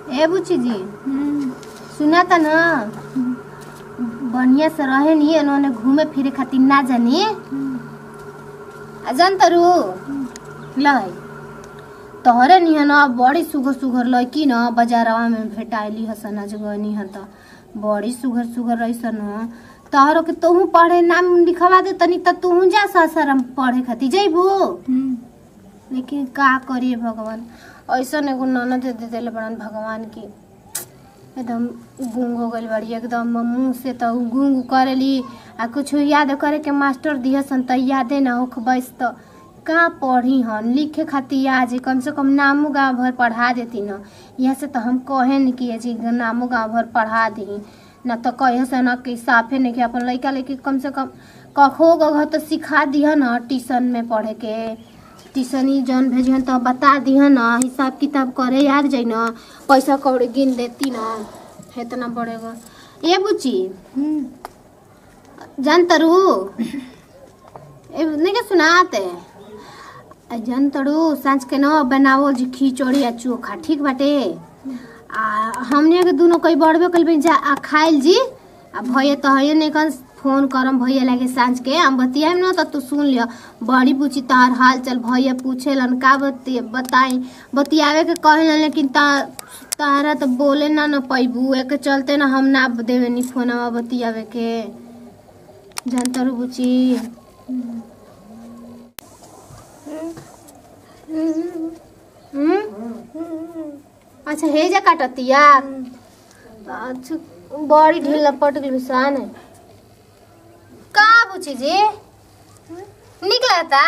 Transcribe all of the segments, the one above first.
ए बुची जी सुना था ना बढ़िया से रहे नहीं उन्होंने घूमे फिरे खातिर ना जानी आ जान तरू लाई तोहरे नहीं ना बड़ी सुघर सुघर लड़की न बाजारवा में भेटाइली हसन अजगनी हन त बड़ी सुघर सुघर रही सन तोहरो के तोहू पढ़े नाम लिखवा दे तनी त तोहू जा सासाराम पढ़े खातिर जइबू लेकिन का करिए भगवान ऐसा एगो ननद दे देले बड़न भगवान की एकदम गूंग हो गइल बड़ी एकदम मुंह से तो गूंग करेली आ कुछ याद करे के मास्टर दिहसन त यादे ना होख बस त का पढ़ी हन लिखे खातिर आज कम से कम नामो गाँव भर पढ़ा देती न यहाँ से तो हम कहे न कि जी नामो गाँव भर पढ़ा दी न तो कहे से न कि साफे नहीं कि अपन लड़का लड़की कम से कम कखो गो तो सिखा दिह न ट्यूशन में पढ़े के ट्यूशनी जौन भेजिहन तो बता दिहन न हिसाब किताब करे यार जाइ न पैसा कौड़ी गिन देती न इतना बढ़ेगा ये बुची जान तरू ए नहीं के सुनाते आ जान तरू सांझ के न बनावल जी खिचड़ी आ चोखा ठीक बाटे आ हमने के दोनों कई बढ़बे कल जा आ खाइल जी आ भैया तो है नहीं कन फोन करम भैया लागे सांझ के हम बतियाम ना तो तू सुन लियो बड़ी पूछी तार हाल चल भैया पूछेलन का बति बताई बतियावे के कहेलन लेकिन ता तारा तो बोले ना न पैबू एक चलते ना हम ना देवे नी फोनवा बतियावे के जानता रू बुची हम्म? अच्छा हे जा काटतिया अच्छा बड़ी ढील लपट गई बिसान है का बुची जी निकलता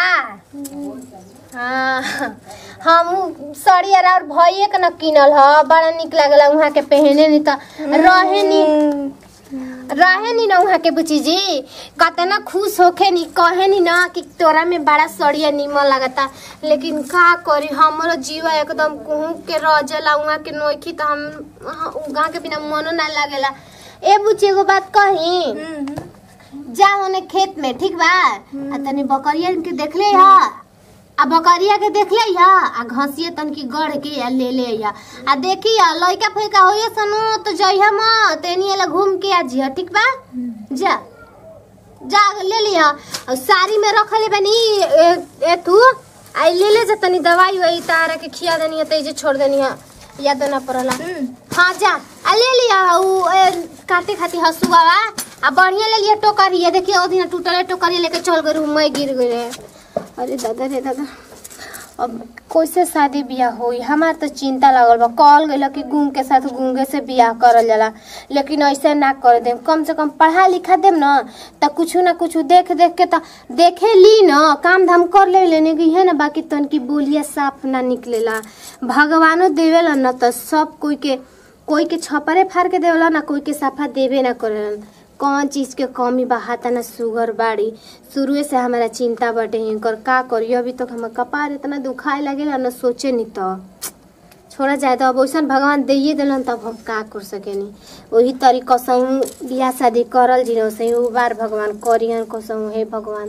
हाँ हम साड़ी और भैया के न किनल ह बड़ा निक लागला वहाँ के पहने नहीं तो रहे नहीं रहे नी ना वहाँ के बुची जी कतना खुश होखे नी कहे नी ना कि तोरा में बड़ा सड़िया निमन लगता लेकिन का करी हमरो जीवा एकदम कुहू के रजला वहाँ के नोखी तो हम वहाँ के बिना मनो ना लगेला ए बुची एगो बात कही जा ओने खेत में ठीक बा आ तनी बकरिया के देख ले हा आ बकरिया के देख ले हा आ घसिए तन की गढ़ के आ ले ले या आ देखी आ लइका फइका होइए सनु तो जइहा म तेनी एला घूम के आ जिहा ठीक बा जा जा ले लिया और साड़ी में रखले बनी ए, ए तू आई ले ले जा तनी दवाई वही तारा के खिया देनी है तेजे छोड़ देनी है याद ना पड़ला हाँ जा आ ले लिया उ ए, काटे खाती हसुआ आ बढ़िया ले लिया टोकरी है देखिए ओ दिन टूटले टोकरी लेके चल गई मैं गिर गई अरे दादा रे दादा अब कैसे शादी बियाह होई हमार तो चिंता लगल बा कहल गइल कि गूंग के साथ गूंगे से बियाह करल जाला लेकिन ऐसे ना कर देम कम से कम पढ़ा लिखा देम न त कुछ ना कुछ देख देख के त देखे ली न काम धाम कर ले लेने की है ना बाकी तन की बोलिया साफ ना निकलेला भगवानो देवेला न त सब कोई के कोई के छपरे फाड़ के देवेला ना कोई के साफा देवे ना करेला कौन चीज के कमी बा हाथा ना सुगर बाड़ी शुरुए से हमारा चिंता बटे इनकर का करियो अभी तक हमार कपार इतना दुखाए लगेला ना सोचे नहीं तो छोड़ा जाए तो अब वैसन भगवान दिए दिलन तब हम का कर सकेनी वही तरीका से बियाह शादी करल जी वैसे उ बार भगवान करियन कसम हे भगवान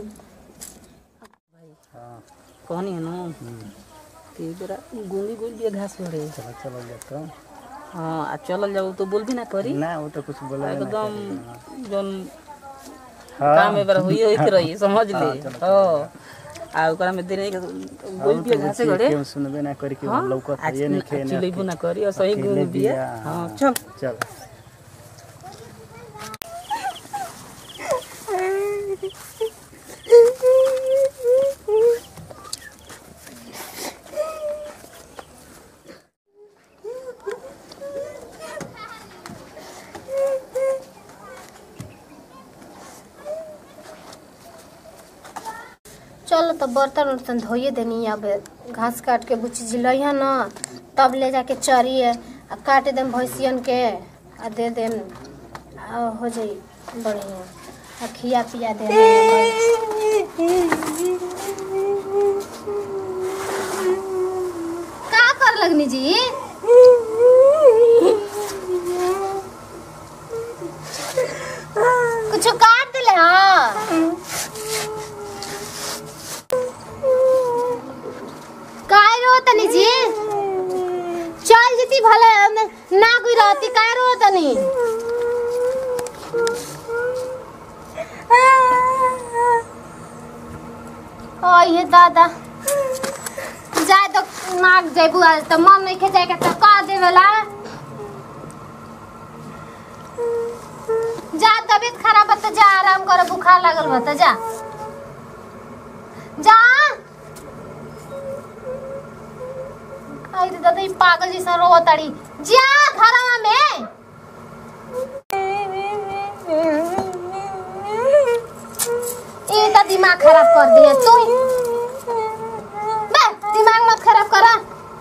कहनी है ना कि जरा गूंगी गुल भी घास हो रही चलो चलो जाता हूँ हाँ आ चलल जाऊ तो बोल भी ना करी ना वो तो कुछ बोला ही ना एकदम करी। जौन हाँ, काम में बार हुई होइत रही समझ ले हाँ, चलो, हाँ आ ओकरा में देने गुल और भी तो घासे कुछ घड़े केहू सुनबे ना करी कि हाँ लौकत आज ये नहीं खेने चिलेबू ना करी और सही अकेले गूंग भी है बिया, हाँ हाँ। चल चल चलो तो बर्तन उर्तन धोइए देनी अब घास काट के बुची जिलैया न तब ले जाके चरिए आ काट देम भैंसियन के आ दे देम आ हो जाई बढ़िया आ खिया पिया दे का कर लगनी जी कुछ काट दिले हाँ काय रो तनी जी चल जीती भले ना कोई रहती का रो तनी ओ ये दादा जाए तो नाक जेबू आज तो मन नहीं खे जाए के तो का देवेला जा तबीयत खराब है तो जा आराम कर बुखार लगल बा तो जा जा आई रे दादा ई पागल जैसा रो ताड़ी जा घरवा में ये तो दिमाग खराब कर दिया तू बे दिमाग मत खराब करा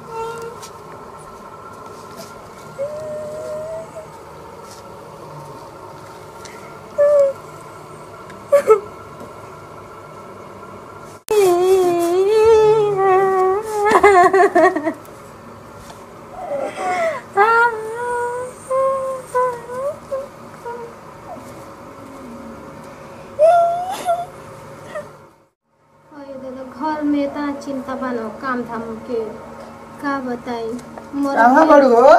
ओए दादा घर में इतना चिंता बनो काम धाम के का बताई मोर कहाँ बड़ू हो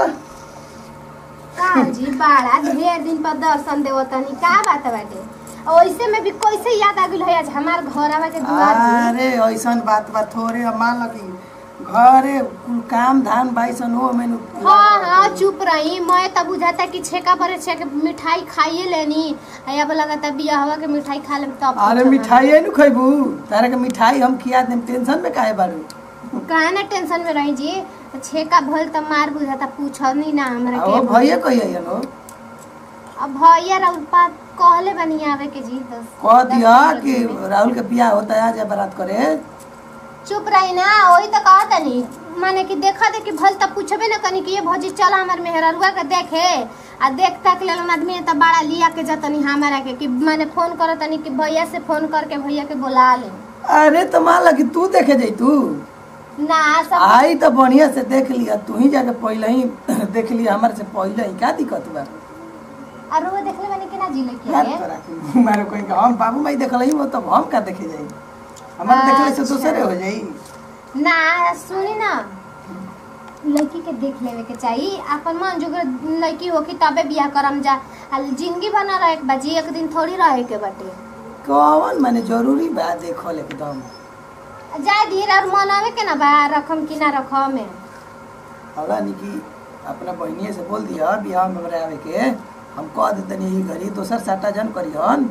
का जी बाड़ा ढेर दिन पर दर्शन देवतनी का बात बाटे और ऐसे में भी कैसे याद आ गइल है आज हमार घर आवा के दुआर जी अरे ऐसन बात बा थोड़े अब मान लगी घरे कुल काम धाम बाई सन हो मैंने हाँ हाँ चुप रही मैं तब बुझाता कि छेका पर छेक मिठाई खाइए लेनी आ अब लगता बियाहवा के मिठाई खा लेम तब अरे मिठाई नु खैबू तारा के मिठाई हम खिया देम टेंशन में काहे बारू काहे ना टेंशन में रही जी छेका भल त मार बुझाता पूछनी ना हमरा ओ के भैया कहिया नो अब भैया राउल पा कहले बनी आवे के जी दस कह दस दिया पंद्रह कि दिन में। राहुल के बियाह होता है आ जा बारात करे चुप रही ना वही तो कहा तनी माने कि देखा दे कि भल तब पूछबे ना कनी कि ये भौजी चला हमार मेहररुआ के देखे आ देख तक ले आदमी त बड़ा लिया के जतनी हमारा के कि माने फोन कर तनी कि भैया से फोन करके भैया के बुला ले अरे तो मान लगी तू देखे जाई तू ना सब आई तो बढ़िया से देख लिया तू ही जाके पहले ही देख लिया हमारे से पहले ही का दिक्कत बा और वो देखले बनी कि ना जिले याद के करा के मारो कोई का हम बाबू माई देखल ही वो तब हम का देखे जाई हमारे देखले से अच्छा। दूसरे हो जाई ना सुनी ना लड़की के देख लेवे के चाहिए अपन मन जो लड़की हो कि तबे बियाह करम जा आ जिंदगी बना रहे के बाजी एक दिन थोड़ी रहे के बाटे कौन माने जरूरी बा देखल एकदम जाए धीरे और मनावे के ना बा रखम कि ना रखम में होला नी कि अपना बहनिए से बोल दिया बियाह में हमरा आवे के हम कह देतनी यही घरी दोसर साटा जन करिहन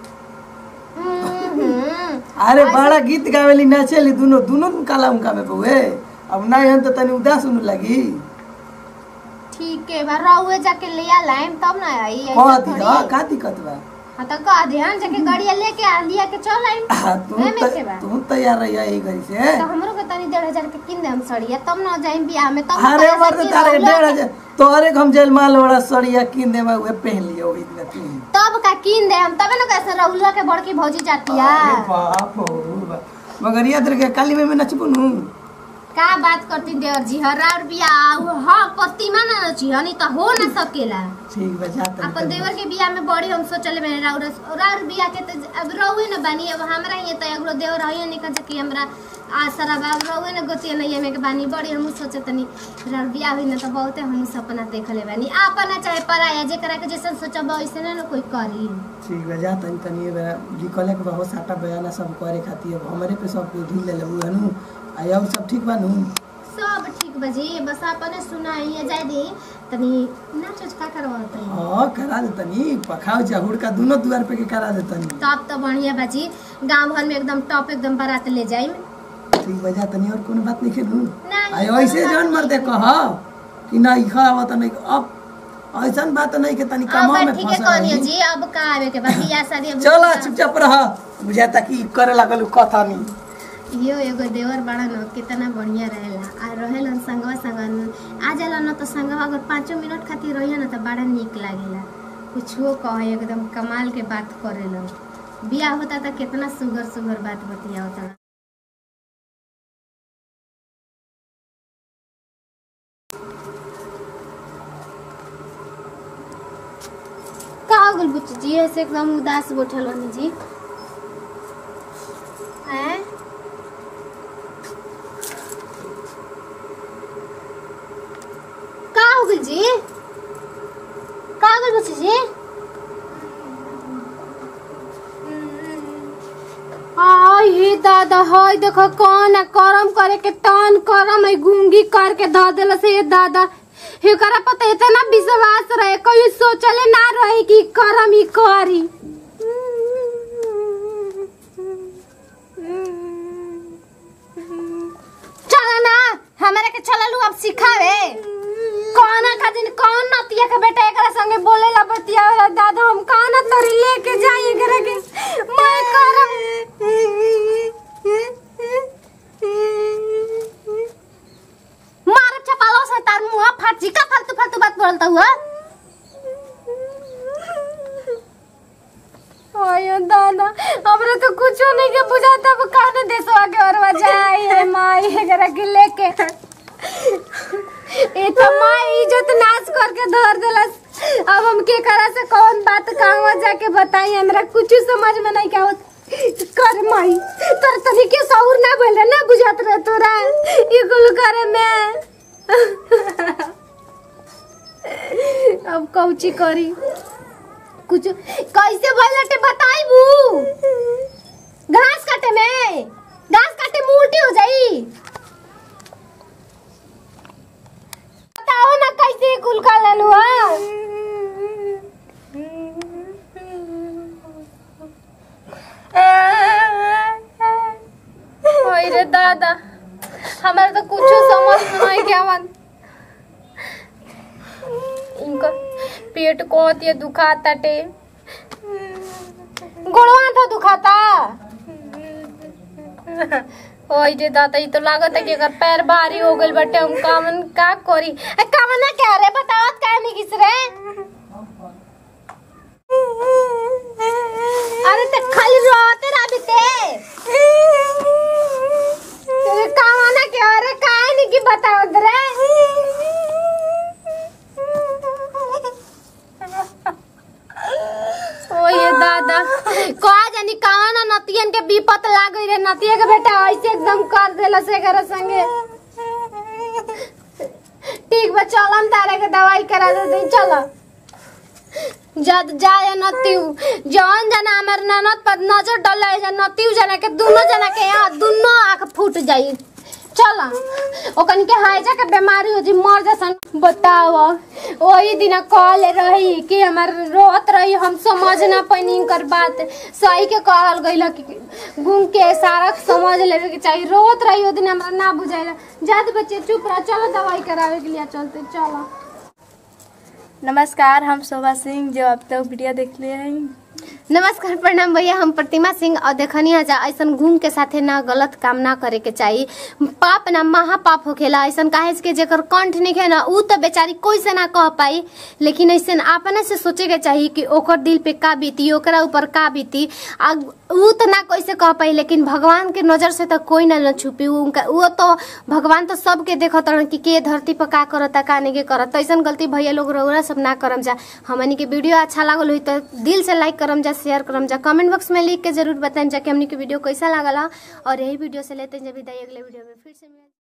हम्म, अरे बड़ा गीत गावेली नाचेली दुनो दुनो काला उनका में बहुए अब ना हन तो तनी उदास सुन लगी ठीक है बा रहुए जाके ले आ लाइम तब ना आई ऐसा कह थोड़ी दिया है। का दिक्कत बा हाँ तो कह दे हम जाके गाड़िया लेके आ लिया के चल आइम आ, तू एमे के बा? त- तू तैयार रही यही घरी से तो हमरो के तनी डेढ़ हजार के किन दे हम सड़िया तब ना जाइम बियाह में तब अरे मर्द तारे डेढ़ हजार तोरे के हम जेल माल वाला सड़िया किन दे उहे पहन लियो ओही दिन तू तब का किन दे हम तबे ना कैसे रहुला के बड़की भौजी जातिया अरे बाप हो बाप। मगर याद रखे काली में में नचबू नु का बात करती देवर जी हर और बियाह हाँ प्रतिमा ना नची हनी तो हो ना सकेला ठीक बा जा तनी अपन देवर के बियाह में बड़ी हम सोचले मैंने राउर राउर बियाह के तो अब रहुए न बानी अब हमरा ही तो एगो देवर रहिए निकल कि हमरा आसरा बा रहुए न गोतिया नहीं में के बानी बड़ी हम सोचे तनी राउर बियाह हुई न तो बहुते हम सपना देखले बानी अपना चाहे पराया जेकरा के जैसे सोचब वैसे ना कोई करी ठीक बा जा तनी तनी बा लिखले के बहुत साटा बयाना सब करे खातिर अब हमरे पे सब ढील ले लेबू हनु आ और सब ठीक बा नु सब ठीक बजी बस अपने सुनाई जाए दी तनी नाच उच का करवा तनी हां करा दे तनी पखाव चाहुड़ का दोनों द्वार पे के करा दे तनी तब तो बढ़िया बाजी गांव भर में एकदम टॉप एकदम बारात ले जाई ठीक बा जा तनी और कोनो बात नहीं खेलू नहीं, आयो कोनो ऐसे बात जान मर दे कह कि ना इखा आवत नहीं अब ऐसन बात नहीं के तनी कमा अब में ठीक है फंसा कहनी रही जी अब का आवे के बाकी या शादी अब चल चुपचाप रह बुझाता कि करे लागल कथा नहीं यो एगो देवर बड़ा न कितना बढ़िया रहेला आ रहेलन संगवा संग आ जाला न तो संगवा अगर पाँचों मिनट खातिर रहिए न तो बड़ा निक लागेला कुछो कहे एकदम कमाल के बात करेलन बियाह होता तो कितना सुगर सुगर बात बतिया होता का हो गइल बुच्ची जी ऐसे एकदम उदास बैठल बनी जी हैं का हो गइल जी का गल बच्ची जी आई हे दादा हई देखो कौन है करम करे के तन करम है गुंगी करके ध देला से ये दादा हेकरा पता इतना विश्वास रहे कोई सोचले ना रहे कि करम ही करी चला ना हमारे के चललू अब सिखावे कौन खातिर कौन नतिया के बेटा एकरा संगे बोले ला बतिया वाला दादा हम कौन तोरी लेके जाई एकरा के मैं करम मार चपालो से तार मुंह फाट जी का फालतू फालतू बात बोलता हुआ ओयो दादा हमरे तो कुछो नहीं के बुझाता अब कौन देशवा के और जाई है माई एकरा के लेके ए तो माई इज्जत नाश करके धर देलस अब हम के करा से कौन बात कहवा जाके बताई हमरा कुछ समझ में नहीं क्या होत कर माई तोर तनी के सौर ना बोले ना बुझात रहे तोरा ये कुल करे में अब कौची करी कुछ कैसे बोलते बताई बू घास काटे में घास काटे में उल्टी हो जाई बताओ ना कैसे कुल का लेलू ओए रे दादा हमारे तो कुछ समझ में नहीं क्या मन इनका पेट को होती है दुखाता टे गोड़वा था दुखाता ओए रे दादा ये तो लागत है कि अगर पैर भारी हो गइल बटे हम कामन का करी ए कामन ना क्या रे बतावत का नहीं किस रे अरे ते खाली रोते रही ते तेरे कामन क्या रे काहे नहीं की बतावत रे ओए दादा कहा जानी कहा ना नतियन के विपत लाग गई रे नतिया के बेटा ऐसे एकदम कर देला से घर संगे ठीक बा चलम तारे के दवाई करा दे दे चलो जद जाए नतिउ जौन जना हमर ननद पर नजर डले जा नतिउ जना के दोनों जना के यहाँ दोनों आंख फूट जाई चल ओकन के हाइजा के बीमारी हो जी मर जसन बताओ वही दिन कॉल रही कि हमार रोत रही हम समझ ना पैनी कर बात सही के कहल गइल कि गुंग के सारा समझ लेवे के चाहिए रोत रही ओ दिन हमरा ना बुझाइला जात बच्चे चुप रह चलो दवाई करावे के लिए चलते चलो नमस्कार हम शोभा सिंह जो अब तक वीडियो देख लिए हैं नमस्कार प्रणाम भैया हम प्रतिमा सिंह और देखनी है जा ऐसन घूम के साथे ना गलत काम ना करे के चाहिए पाप ना महापाप होखेला ऐसन काहे के जेकर कंठ नहीं है ना ऊ तो बेचारी कोई से ना कह पाई लेकिन ऐसन अपने से सोचे के चाहिए कि ओकर दिल पे का बीती ओकरा ऊपर का बीती आ ऊ तो ना कैसे कह पाई लेकिन भगवान के नजर से तो कोई ना न छुपी ऊ उनका वो तो भगवान तो सबके देखत रहन कि के धरती पर का करता का नहीं के करत ऐसन गलती भैया लोग रउरा सब ना करम जा हमनी के वीडियो अच्छा लागल हुई तो दिल से लाइक करम जा शेयर करम जा कमेंट बॉक्स में लिख के जरूर बताएं जा कि हमनी के वीडियो कैसा लागला और यही वीडियो से लेते हैं जब विदाई अगले वीडियो में फिर से मिल